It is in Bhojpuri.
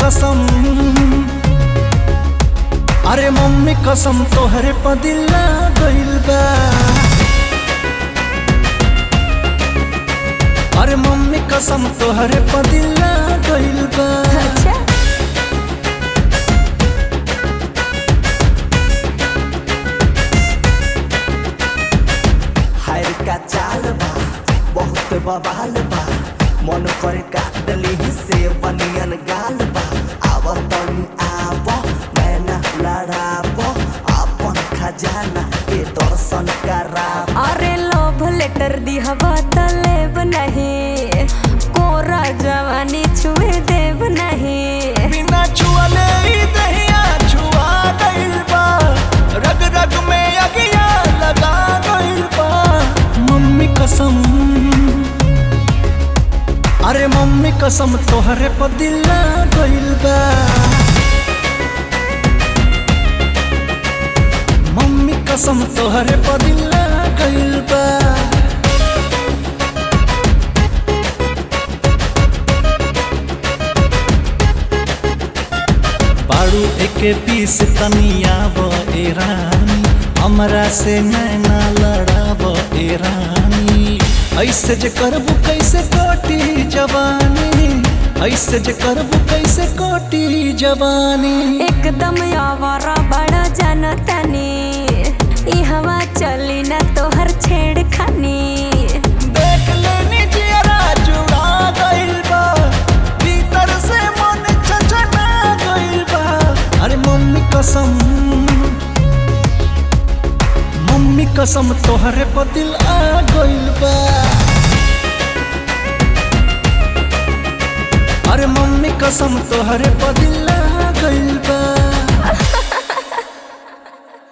कसम अरे मम्मी कसम तोहरे पदिला गइल बा अरे मम्मी कसम तोहरे पदिला गइल बा अच्छा हायर का चाल बा बहुत बवाल बा मन पर काटली से बनियन गाल बा आव तनी आव मैना लड़ाव अपन खजाना के दर्शन कराव अरे लोभ लेटर दिहवा त लेब नहीं कोरा जवानी छुए देव नहीं बिना छुअले ई दहिया छुआ गइल बा रग रग में अगिया लगा गइल बा मम्मी कसम अरे मम्मी कसम तोहरे पदिला गइल बा मम्मी कसम तोहरे पदिला गइल बा बाड़ू एके पीस तनियाव ए रानी हमरा से नैना लड़ाव ए रानी ऐसे जे करबू कैसे कोटी जवानी ऐसे जे करबू कैसे कोटी जवानी एकदम आवारा बड़ा जनतनी ई हवा चली ना तोहर छेड़खानी देख लेनी जियरा जुड़ा गइल बा भीतर से मन छछना गइल बा अरे मम्मी कसम मम्मी कसम तोहरे पतिल आ गइल बा अरे मम्मी कसम तोहरे पतिल आ गइल बा